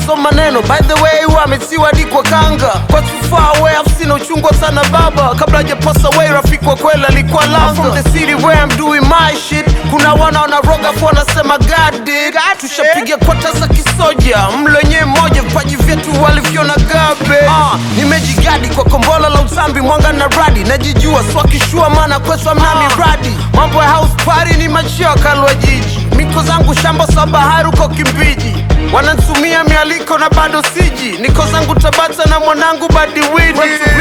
so maneno by the way wametiwa di kwa kanga kwa too far away afu sina uchungwa sana baba kabla hajapasa away rafiki wa kweli alikuwa langa I'm from the city where I'm doing my shit kuna wana wanaroga fu wanasema God did tushapiga kwata za kisoja mlo wenyewe mmoja vipaji vyetu walivyona gabe uh, nimejigadi kwa kombola la utambi mwanga na radi najijua swakishua maana kweswa mna miradi mambo ya house party ni machio kalwa jiji miko zangu shamba sa bahari uko kimbiji wanantumia mialiko na bado siji niko zangu tabata na mwanangu badiwidi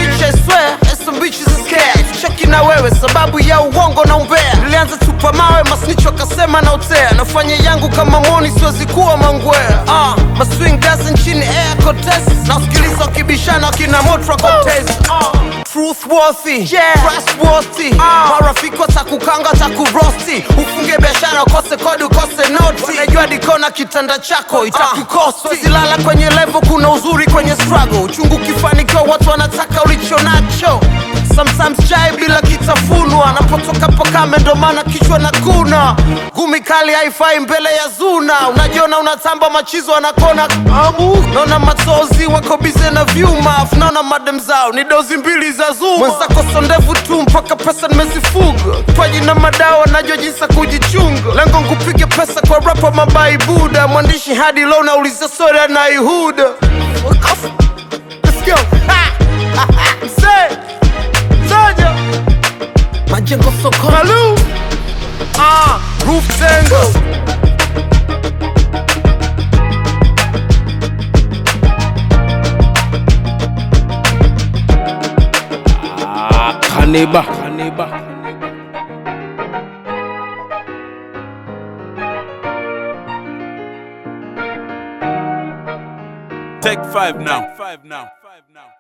cheki na wewe sababu ya uongo na umbea nilianza tupa mawe masnicho akasema na utea nafanya yangu kama moni siwezi kuwa mangwea uh, maswing dance nchini air contest nasikiliza wakibishana wakina motra contest uh. Truthworthy, yeah. trustworthy uh. marafiki watakukanga takurosti ufunge biashara ukose kodi ukose noti najua dikona kitanda chako itakukosti uh. zilala kwenye levo kuna uzuri kwenye struggle uchungu ukifanikiwa watu wanataka ulicho nacho sometimes chai bila kitafunwa napotoka pakame ndo maana kichwa na kuna gumi kali haifai mbele ya zuna unajiona unatamba machizo anakona amu naona matozi wako bize na vyuma afu naona madem zao ni dozi mbili za zuma mwenzako sondevu tu mpaka pesa nimezifuga paji na madawa najua jinsi ya kujichunga lengo nkupige pesa kwa rapa mabai buda mwandishi hadi lo nauliza sori anaihuda Let's go. Say. Soja Majengo soko Malu Ah, Roof Tango Kaneba. Kaneba. Take five now. Five now. Five now.